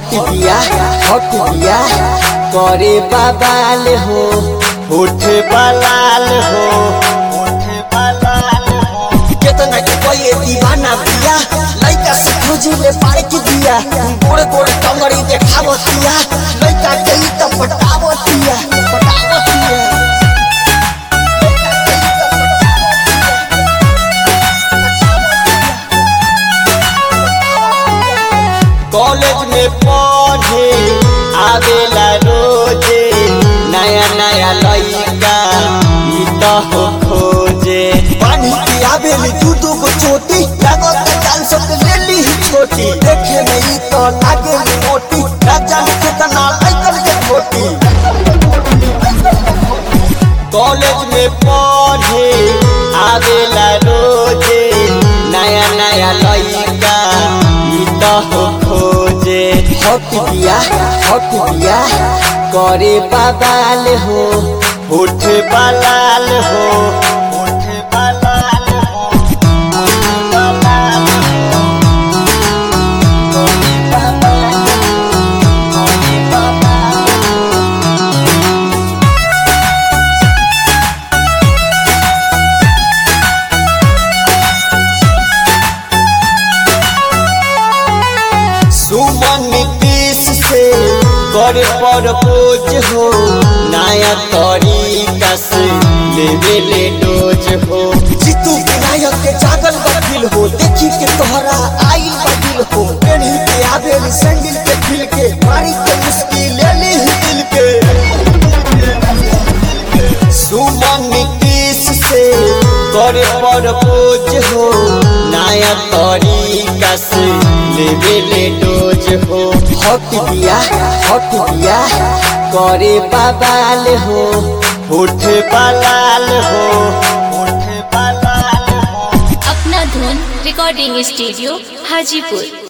हट दिया हट दिया करे बाबाल हो उठे बलाल हो उठे बलाल हो केतना के कोई दीवाना बिया लइका से खोजिले पार के दिया गोड़ गोड़ कमरी देखावतिया लइका के ई त पटावतिया पटावतिया कॉलेज में पढ़े आवेला रोजे नया नया लइका ई त हो खोजे पानी की आवेली दू दू गो चोटी लागत जान सब ले ली ही छोटी देखे में ई तो लागे मोटी राजा कितना लइकन के छोटी कॉलेज में पढ़े आवेला रोजे नया नया लइका ई त हो खोजे हट दिया हट दिया करे बाबाल हो उठे बलाल हो उठे बलाल हो उठे बलाल हो करे बाबाल हो, करे बाबाल हो। सुमन नीतीश से कर प्रपोज हो नया तरीका से लेवे ले डोज हो जीतू विनायक के जागल बकिल हो देखी के तोहरा आइल बकिल हो पेढ़ी के आवेल सैंडल के खिल के मारी के मुश्किल ले ली ही दिल के सुमन नीतीश से कर प्रपोज हो नया तरीका से लेवे ले डोज हो हट दिया हट दिया करे बाबाल हो उठे बलाल हो उठे बलाल हो अपना धुन रिकॉर्डिंग स्टूडियो हाजीपुर